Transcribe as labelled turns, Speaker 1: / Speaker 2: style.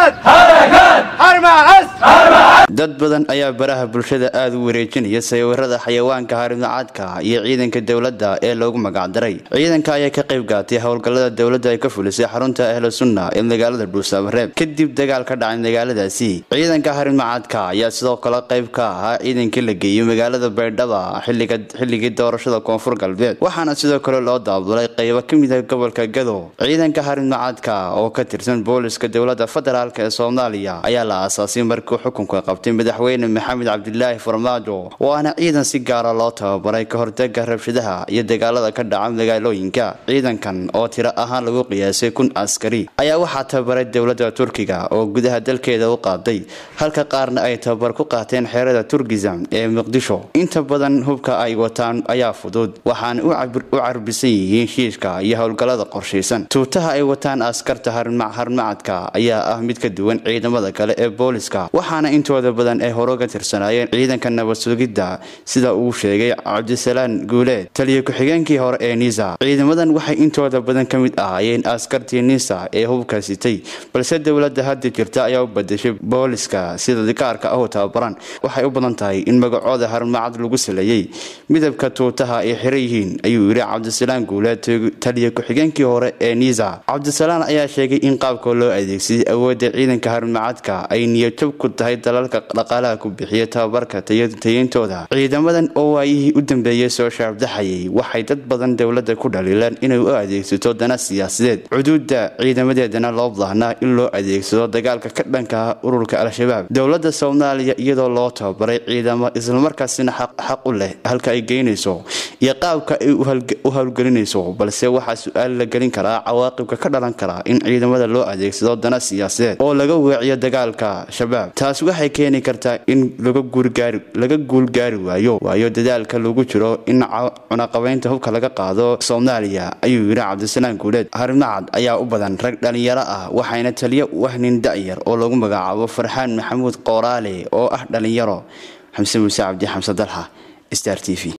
Speaker 1: dad badan ayaa baraha bulshada aada u wareejinaya sawirada xayawaanka harimnacaadka iyo ciidanka dowladda ee loogu magacdaray ciidanka ayaa ka qayb gaatay howlgallada dowladda ay ka fulisay xarunta ahlu sunna ee magaalada dhuusamareeb kadib dagaal ka dhacay magaaladaasi ciidanka harimnacaadka ayaa sidoo kale qayb ka ahaa ciidankii la geeyey magaalada baydhaba xilligii doorashada koonfur galbeed waxaana sidoo kale loo daabulay qaybo ka mid ah gobolka gado ciidanka harimnacaadka oo ka tirsan booliska dowladda federaalk ee soomaaliya ayaa la aasaasay markii xukunka qabtay madaxweyne maxamed cabdilaahi farmaajo waana ciidan si gaara loo tababaray ka hortaga rabshadaha iyo dagaalada ka dhaca magaalooyinka ciidankan oo tiro ahaan lagu qiyaasay kun askari ayaa waxaa tababaray dowladda turkiga oo gudaha dalkeeda u qaaday halka qaarna ay tababar ku qaateen xeerada turkism ee muqdisho inta badan hubka ay wataan ayaa fudud waxaana u carbisan yihiin shiishka iyo howlgallada qorshaysan tuutaha ay wataan askarta harmacadka ayaa ah mid ka duwan ciidamada kale ee booliska waxaana intooda badan ay hore uga tirsanaayeen ciidanka nabad sugidda sida uu sheegay cabdisalaan guuleed taliyo ku-xigeenkii hore ee nisa ciidamadan waxay intooda badan ka mid ahaayeen askartii nisa ee hubka sitay balse dowladda hadda jirta ayaa u badashay booliska sida dikaarka ahu tababaran waxay u badan tahay in magacooda harmacad lagu saleeyey midabka tuutaha ay xira yihiin ayuu yidhi cabdisalaan guuleed taliyo ku-xigeenkii hore ee nisa cabdisalaan ayaa sheegay in qaabka loo adeegsaday awoodda ciidanka harmacadka ay niyadjab ku tahay dalalka dhaqaalaha ku bixiya tababarka tayintooda ciidamadan oo waayihii u dambeeyey soo shaabdaxayay waxay dad badan dowladda ku dhaliileen inay u adeegsato dana siyaasadeed cuduudda ciidamadeedana loo baahnaa in loo adeegsado dagaalka ka dhanka ah ururka al-shabaab dowladda soomaaliya iyadoo loo tababaray ciidamo islamarkaasina xaq u leh halka ay geynayso iyo qaabka ay u howlgelinayso balse waxaa su-aal la gelin karaa cawaaqibka ka dhalan karaa in ciidamada loo adeegsado dana siyaasadeed oo laga weeciyo dagaalka shabaab taas waxay keeni kartaa in laga guulgaari waayo waayo dadaalka lagu jiro in cunaqabaynta hubka laga qaado soomaaliya ayuu yidhi cabdisalaan guuleed harimacad ayaa u badan rag dhalinyaro ah waxayna taliyo u ah nin da-yar oo lagu magacaabo farxaan maxamuud qooraale oo ah dhalinyaro xamse muuse cabdi xamse dalxa star t v